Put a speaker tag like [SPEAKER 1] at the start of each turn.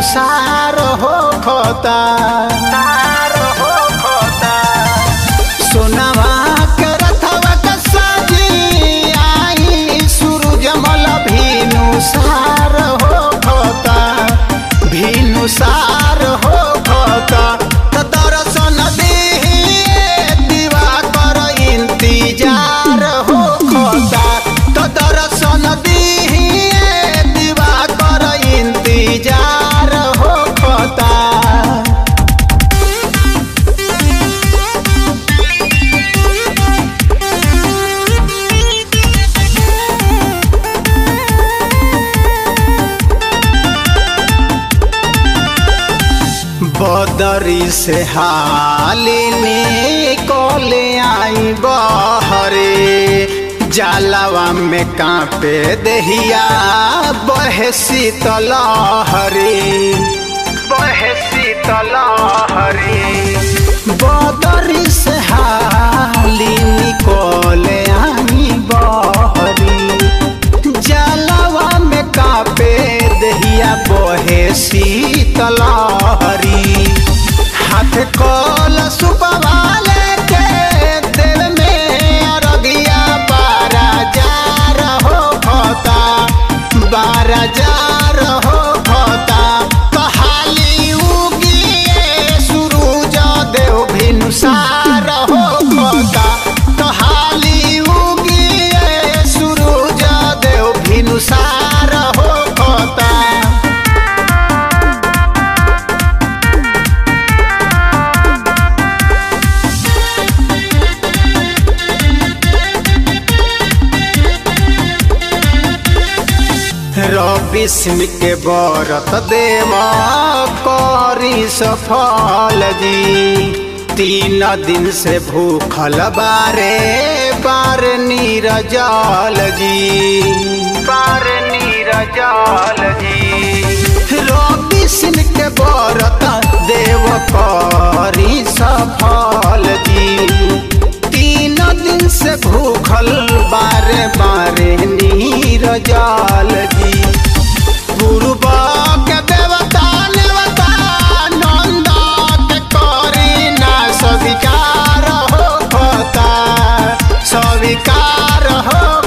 [SPEAKER 1] भिनुसार हो खोता सोनवा के रथवा के साजी आई सूरजमल भिनुसार हो खोता भिनुसार हो खोता त दर्शन देहि दिवाकर इंतजार हो खोता त दर्शन देहि दिवाकर इंतजार हो खोता बदरी से हालिनी कोले आई बहरे जालवा में कांपे दहिया बहे शीतल हरे बहे शीतल हरे बदरी से हालिनी कोले आई बहरे जलवा में कापे दहिया बहे शीतल हरी हाथ कल सुपवाले के दिल में अरगिया बारा जार हो खोता बारा जार हो खोता कहाली उगिए सूरज देव भिनुसार हो खोता कहाली उगिए सूरज देव भिनुसार हो खोता रवि सिंह के बरत देव करी सफल जी तीन दिन से भूखल बारे बार नीरजल जी बार नीरजल जी रवि सिंह के बरत देव करी सफल जी तीन दिन से भूखल बारे बारे नीर जाल जी पूर्व के देवता नेवता नंद के करी ना स्वीकार हो खोता स्वीकार हो